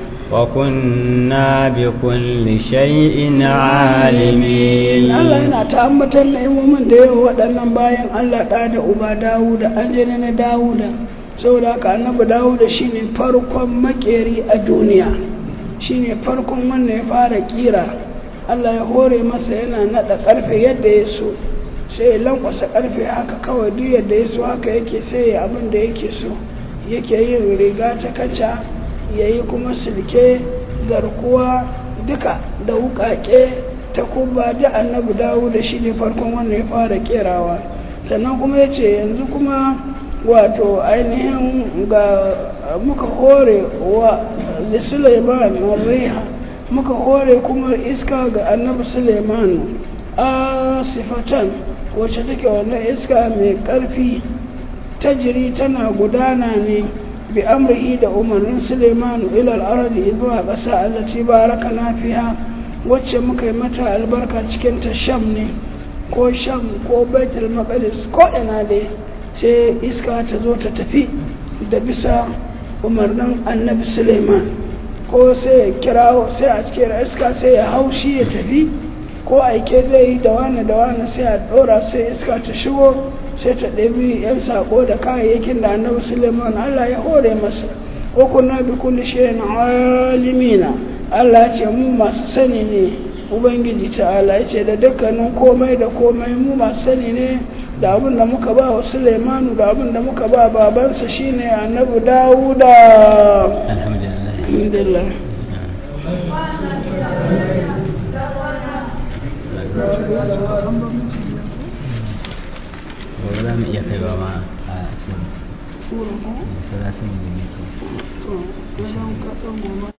وكنا بكل شيء عالمين Allah yana ta ambatar ni'imomin da yawa waɗannan bayan Allah ɗa da uba Dawuda an jini na Dawuda saboda haka annabi Dawuda shine farkon makeri a duniya shine farkon wanda ya fara kira Allah ya hore masa yana naɗa ƙarfe yadda ya so sai ya lankwasa ƙarfe haka kawai duk yadda ya so haka yake sai ya abin da yake so yake yin riga ta kaca ya yi kuma silke garkuwa duka da wuƙaƙe ta kuba da annabi dawo da shi ne farkon wanda ya fara kerawa sannan kuma ya ce yanzu kuma wato ainihin ga muka hore wa suleiman riha muka hore kuma iska ga annabi suleiman a sifatan wacce take wannan iska mai ƙarfi ta jiri tana gudana ne bi amrihi da umarnin suleiman ilal ardi zuwa ƙasa allati baraka na fiha wacce muka yi mata albarka cikin ta sham ne ko sham ko baitul maqdis ko ina dai sai iska ta zo ta tafi da bisa umarnin annabi suleiman ko sai ya kirawo sai a cikin iska sai ya haushi ya tafi ko aike zai yi da wani da wani sai a ɗora sai iska ta shigo sai ta ɗabi 'yan sako da kayayyakin da annabi suleiman allah ya hore masa ko kunna bi kulli shay'in alimina allah ce mu masu sani ne ubangiji ta'ala ya ce da dukkanin komai da komai mu masu sani ne da abin da muka ba wa suleimanu da abin da muka ba babansa shine annabi dawuda alhamdulillah alhamdulillah gobe za mu iya kaiwa ma a cikin sura ko masallacin da ne to wajen kasan goma